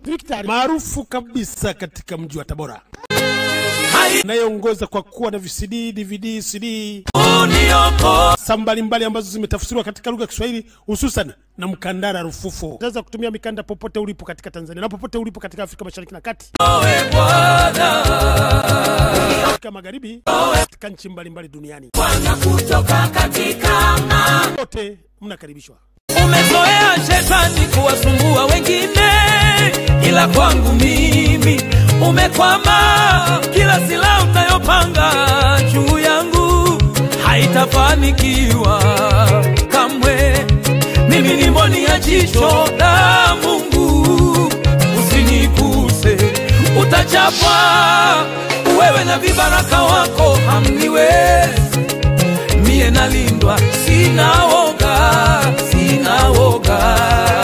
maarufu kabisa katika mji wa Tabora, inayoongoza kwa kuwa na VCD, DVD, CD saa mbalimbali ambazo zimetafsiriwa katika lugha ya Kiswahili hususan na mkandara rufufu. Unaweza kutumia mikanda popote ulipo katika Tanzania na popote ulipo katika Afrika Mashariki na Kati, Afrika Magharibi, katika nchi mbalimbali duniani. kutoka katika Wote mnakaribishwa. Umezoea shetani kuwasumbua wengine, ila kwangu mimi umekwama. Kila silaha utayopanga juu yangu haitafanikiwa kamwe. Mimi ni mboni ya jicho la Mungu, usiniguse, utachapwa wewe na vibaraka wako hamniwezi mie nalindwa, sina woga, sina woga.